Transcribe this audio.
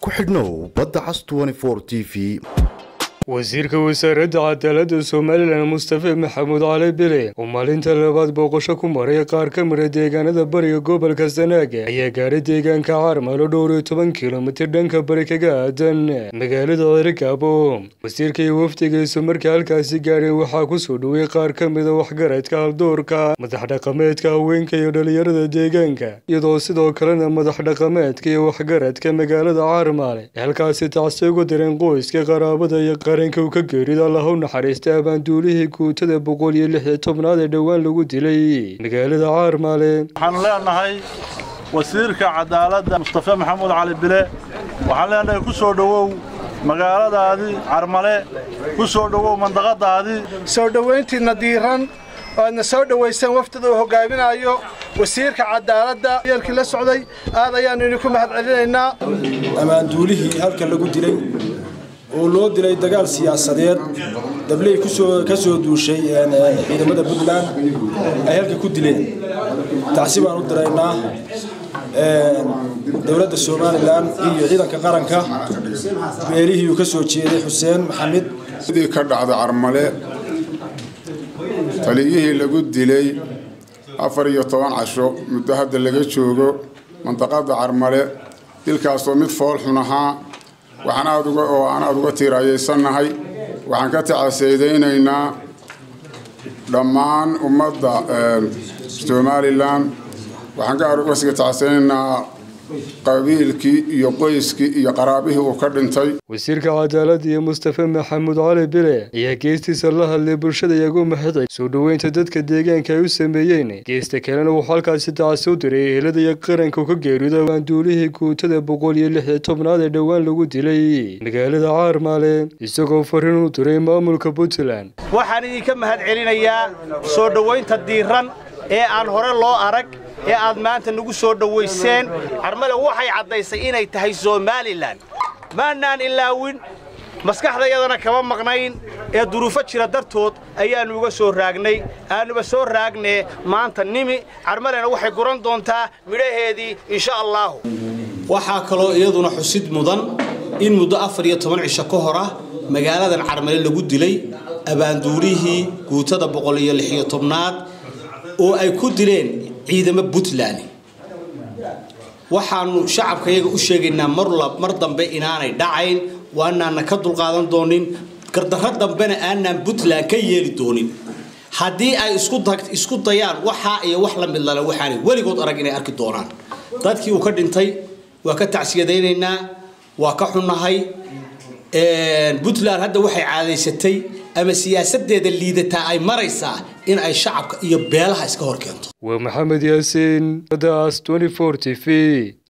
ku xidhnow badda cas t v wasiirka wasaaradda cadaaladda somalilan mustafe maxamuud cali bile oo maalinta labaad booqasho ku maray qaar ka mida deegaanada bariga gobolka sanaaga ayaa gaadhay deegaanka caarmalo dhowr iyo toban kilomitir dhanka bari kaga aadan magaalada cerigabo wasiirka iyo wafdigiisu markii halkaasi gaadhay waxaa kusoo dhowey qaar ka mida waxgaradka haldoorka madax dhaqameedka haweenka iyo dhalinyarada deegaanka iyadoo sidoo kalena madax dhaqameedka iyo waxgaradka magaalada caarmaale ee halkaasi tacsi uga direen qoyska qaraabada iyo qaranka uu ka geerida allah u naxariistay abaanduulihii guutada boqol iyo lix iyo tobnaad ee dhowaan lagu dilay magaalada caarmaale waxaan leenahay wasiirka cadaaladda mustafe maxamuud cali bile waxaan leenahay ku soo dhowow magaaladaadii carmale ku soo dhowow mandaqadaadii soo dhowayntiinna diiran oo aadna soo dhowayseen wafdida uu hogaaminayo wasiirka cadaaladda yeelkii la socday aad ayaannu idinku mahad celinaynaa ammaanduulihii halkan lagu dilay oo loo dilay dagaal siyaasadeed dabley ka soo duushay ciidamada puntland ay halka ku dileen tacsi baan u diraynaa dowladda somalilan iyo ciidanka qaranka beelihii uu ka soo jeeday xuseen maxamed sidii ka dhacda carmale taliyihii lagu dilay afar iyo toban casho muddo hadda laga joogo mandaqada carmale dilkaasoo mid fool xun ahaa waxaan aad uga oo aan aada uga tiiraayaysannahay waxaan ka tacaseydaynaynaa dhammaan ummadda somalilan waxaan ka uga siga tacaseynaynaa qabiilkii iyo qoyskii iyo qaraabihii uu ka dhintay wasiirka cadaaladda iyo mustafe maxamuud cali bile ayaa geestiisa la hadlay bulshada iyagu mahadcay soo dhoweynta dadka deegaanka ay u sameeyeen geesta kalena wuxuu halkaasi tacasi u diray ehelada iyo qaranka u ka geerido abaanduulihii guutada boqol iyo lix iyo tobnaad ee dhowaan lagu dilay magaalada caarmaale isagoo fariin u diray maamulka puntland waxaan idinka mahad celinayaa soo dhowaynta diiran ee aan hore loo arag ee aad maanta nagu soo dhowayseen carmale waxay caddaysay inay tahay somalilan maannaan ilaawin maskaxdayadana kama maqnayn ee duruufo jira dartood ayaannu uga soo raagnay aannuba soo raagnee maanta nimi carmalena waxay guran doontaa midhaheedii insha allaahu waxaa kaloo iyaduna xusid mudan in muddo afar iyo toban cisho ka hor ah magaaladan carmale lagu dilay abaanduulihii guutada boqol iyo lix iyo tobnaad oo ay ku dileen ciidamo puntland waxaanu shacabkayaga u sheegaynaa mar dambe inaanay dhacayn waanaana ka dulqaadan doonin gardarro dambena aanaan puntland ka yeeli doonin haddii ay isku dayaan waxaa iyo wax la mid lale waxaanay weligood arag inay arki doonaan dadkii uu ka dhintay waa ka tacsiyadaynaynaa waa ka xunnahay puntland hadda waxay caadaysatay ama siyaasadeeda liidataa ay maraysaa in ay shacabka iyo beelaha iska hor keento waa maxamed yaasiin daas t v